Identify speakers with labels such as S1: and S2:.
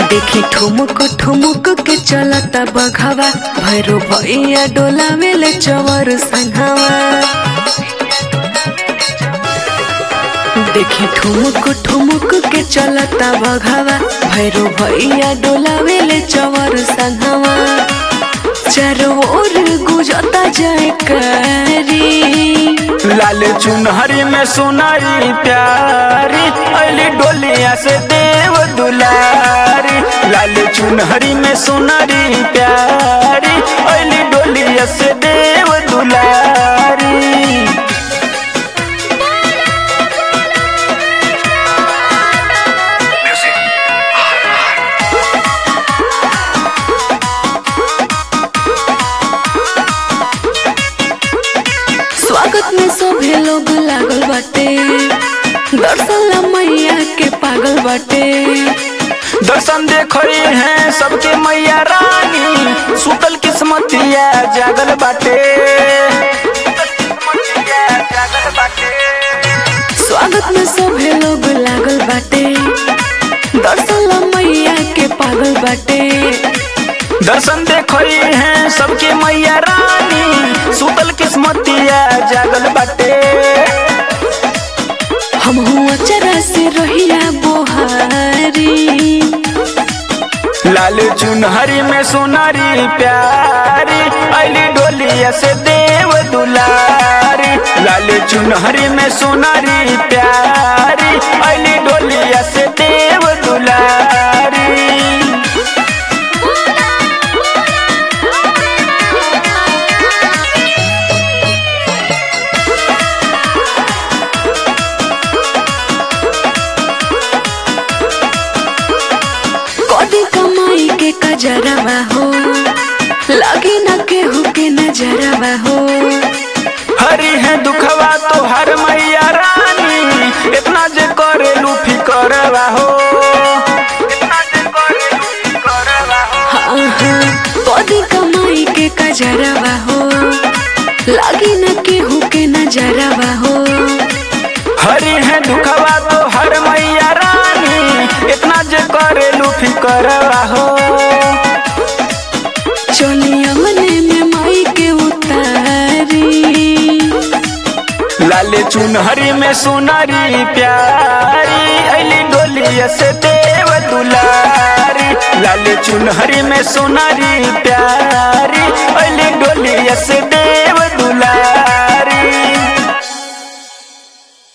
S1: देखी ठुमुक ठुमुक के चलता बघावा भैरो भैया डोला मेले चवर संघावा देखी ठुमुक ठुमुक के चलता बघावा भैरो भैया डोला मेले चवर संघावा चारों ओर गुजता जाए करी
S2: लाल चुनहरी में सोनारी प्यारी अली डोलिया से देव दुलारी लाल चुनहरी में सोनारी प्यारी अली डोलिया से देव दुलारी
S1: स्वागत में सभे लोग लागल बाटे दर्शन ला मैया के पागल बाटे
S2: दर्शन देखई हैं सबके मैया रानी सुतल किस्मतिया जागल बाटे जागल बाटे
S1: स्वागत में सभे लोग लागल बाटे दर्शन ला मैया के पागल बाटे
S2: दर्शन देखई हैं सबके मैया रानी सुतल किस्मतिया जागल बाटे
S1: हम हुआ चरा से रहिया बोहारी
S2: लाल चुनहरी में सोनारी प्यारी अली डोलिया से देव दुलारी लाल चुनहरी में सोनारी प्यारी अली डोलिया से देव दुलारी
S1: कदी कमाई के कजरवा हो लगे न केहू के नजरवा हो
S2: हरी है दुखवा तो हर मैया रानी इतना जे करे लूफी करवा हो इतना जे करे लूफी करवा हो
S1: हाँ हाँ कदी कमाई के कजरवा हो लगे न केहू के नजरवा हो
S2: हरी है दुखवा तो हर मैया रानी इतना जे करे लूफी करवा हो
S1: चलिया मने में माई के उतारी
S2: लाले चुनहरी में सोनारी प्यारी अली डोलिया से देव दुलारी लाले चुनहरी में सोनारी प्यारी अली डोलिया से देव